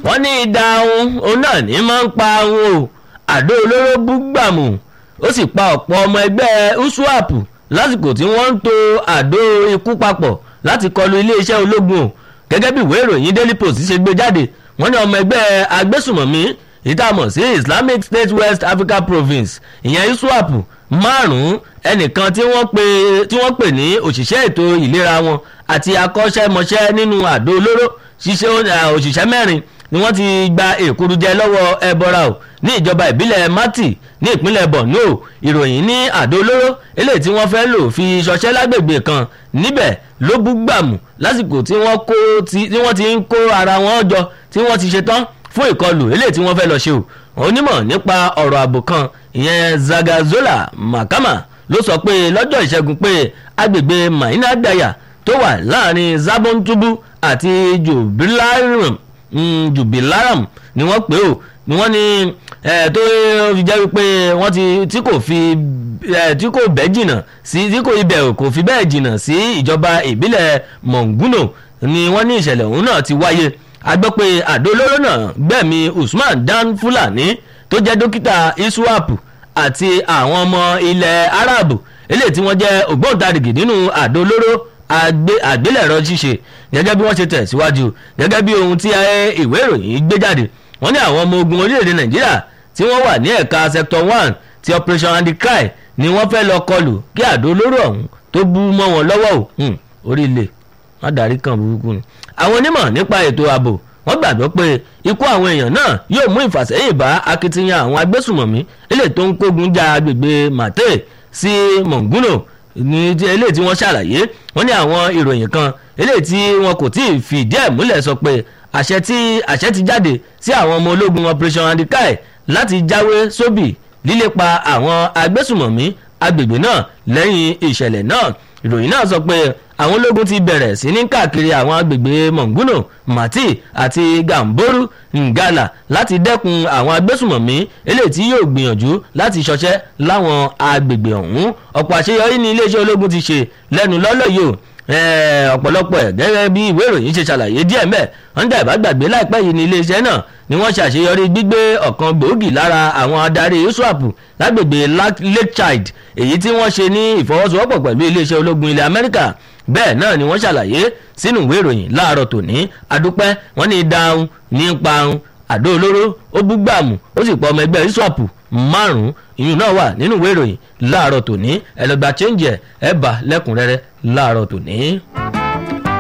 wọ́n ní ìdá ohun òun náà ní máa ń pa ohun o àdó olóró búgbàmù ó sì pa ọ̀pọ̀ ọmọ ẹgbẹ́ uswap lásìkò tí wọ́n ń to àdó ikú papọ̀ láti kọlu iléeṣẹ́ ológun o gẹ́gẹ́ bí ìwé ìròyìn daily post ṣe gbé jáde wọ́n ní ọmọ ẹgbẹ́ agbésùmọ̀mí ìtààmọ̀ sí islamic state west africa province ìyẹn iswap márùn-ún ẹnìkan tí wọ́n pè tí wọ́n pè ní òṣìṣẹ́ ètò ìlera wọn àti akọ́ṣẹ́mọṣẹ́ nínú àdó olóró ṣiṣẹ́ òṣìṣẹ́ mẹ́rin ni wọ́n ti gba èkúrújẹ lọ́wọ́ ẹbọra o ní ìjọba ìbílẹ̀ mati ní ìpínlẹ̀ borno ìròyìn ní àdó olóró eléyìí tí wọ́n fẹ́ lò fi ṣọṣẹ́ lágbègbè kan níbẹ̀ ló bú gbàmù lásìkò tí wọ́n kó tí wọ́n ti ń kó ara wọn jọ tí wọ́n ti ṣetán fún ìkọlù eléyìí tí wọ́n fẹ́ lọ ṣe o onímọ̀ nípa ọ̀rọ̀ ààbò kan ìyẹn zagazola makama ló sọ pé lọ́jọ́ ìṣẹ́gun pé agbègbè maina daya tó wà láàrin zabontubu àti jubilarum jubilaram ni wọ́n pè ó ni wọ́n ní tó fi jẹ́ wípé wọ́n ti tí kò fi tí kò bẹ́ẹ̀ jìnnà sí tí kò ibẹ̀ kò fi bẹ́ẹ̀ jìnnà sí ìjọba ìbílẹ̀ monguno ni wọ́n ní ìṣẹ̀lẹ̀ ọ̀hún náà ti wáyé a gbọ́ pé àdó olóró náà gbẹ̀mí usman dan fulani tó jẹ́ dókítà iswap àti àwọn ọmọ ilẹ̀ arab eléyìí tí wọ́n jẹ́ ògbóǹtarìgì nínú àdó olóró àgbélẹ̀rọ ṣíṣe gẹ́gẹ́ bí wọ́n ṣe tẹ̀síwájú gẹ́gẹ́ bí ohun tí ìwé ìròyìn gbé jáde wọ́n ní àwọn ọmọ ogun orílẹ̀-èdè nàìjíríà tí wọ́n wà ní ẹ̀ka sector one ti operation anti-cry ni wọ́n fẹ́ lọ kọlù kí àdó olóró ọ̀hún tó bú mọ́ wọn lọ́wọ́ ò orí ilé má darí kan burúkú ni. àwọn onímọ̀ nípa ètò ààbò wọ́n gbàgbọ́ pé ikú àwọn èèyàn náà yóò mú ìfàsẹ́yìn bá akitiyan àwọn agbésùmọ̀mí eléyìí tó ń kógun já agbègbè mate sí monguno ní eléyìí tí wọ́n ṣàlàyé wọ́n ní àwọn ìròyìn kan eléyìí tí wọn kò tí ì fìdí ẹ̀ múlẹ̀ sọ pé àṣẹ tí àṣẹ ti jáde sí àwọn ọmọ ológun operation andikai láti jáwé sóbì lílépa àwọn agbésùmọ̀mí agbègbè náà lẹ́yìn ìṣẹ̀lẹ̀ náà ìròyìn náà sọ pé àwọn ológun ti bẹ̀rẹ̀ sí ní káàkiri àwọn agbègbè monguno mati àti gamboru ngala láti dẹ́kun àwọn agbésùmọ̀mí eléyìí tí yóò gbìyànjú láti ṣọṣẹ́ láwọn agbègbè ọ̀hún ọ̀pọ̀ àṣeyọrí ní iléeṣẹ́ ológun ti ṣe lẹ́nu lọ́lọ́ yìí ọ̀pọ̀lọpọ̀ ẹ̀ gẹ́gẹ́ bí ìwé ìròyìn ṣe ṣàlàyé díẹ̀ mẹ́ wọ́n dà ìbágbàgbé láìpẹ́ yìí ní iléeṣẹ́ náà ni wọ́n ṣàṣeyọrí gbígbé ọ̀kan gbòógì lára àwọn adarí uswap lágbègbè lake child èyí tí wọ́n ṣe ní ìfọwọ́sowọ́pọ̀ pẹ̀lú iléeṣẹ́ ológun ilẹ̀ amẹ́ríkà bẹ́ẹ̀ náà ni wọ́n ṣàlàyé sínú ìwé ìròyìn láàárọ̀ tòní adúpẹ́ wọ́n ní dáhùn ní parun àdó olóró ó búgbàmù ó sì pọ̀ ọmọ ẹgbẹ́ uswap márùn-ún ìyún náà wà nínú ìwé ìròyìn láàárọ̀ tòní ẹ̀lọ́gbà chẹ́ǹjẹ̀ ẹ̀ bá lẹ́kùnrẹ́rẹ́ láàárọ̀ tòní.